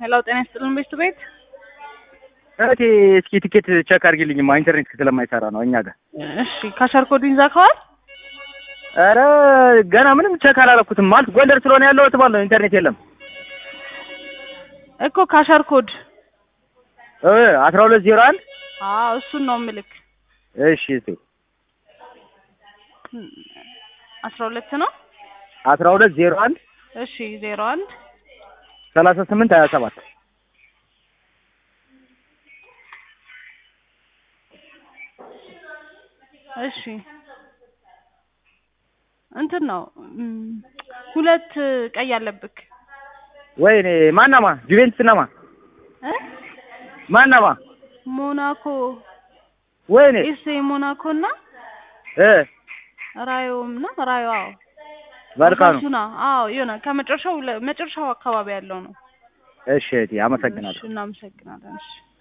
ሄሎ ጤና ይስጥልን ቤት ቤት እህቴ እስኪ ቲኬት ቼክ አድርጊልኝማ ኢንተርኔት ስለማይሰራ ነው እኛ ጋር። እሺ ካሸር ኮዱን ይዛከዋል? ኧረ ገና ምንም ቼክ አላረኩትም። ማለት ጎንደር ስለሆነ ያለሁት ማለት ነው ኢንተርኔት የለም እኮ ካሸር ኮድ እ አስራ ሁለት ዜሮ አንድ አዎ እሱን ነው ምልክ እሺ እህቴ አስራ ሁለት ነው አስራ ሁለት ዜሮ አንድ እሺ ዜሮ አንድ ሰላሳ ስምንት ሀያ ሰባት እሺ እንትን ነው እም፣ ሁለት ቀይ አለብክ ወይኔ ማናማ ጁቬንትስ ናማ እ ማናማ ሞናኮ ወይኔ ኤስ ሞናኮ እና እ ራዮም እና ራዮ አዎ ባልካኑ ኦሳሱና አዎ የሆነ ከመጨረሻው ለ- መጨረሻው አካባቢ ያለው ነው። እሺ እህቴ አመሰግናለሁ። እሺ እናመሰግናለን። እሺ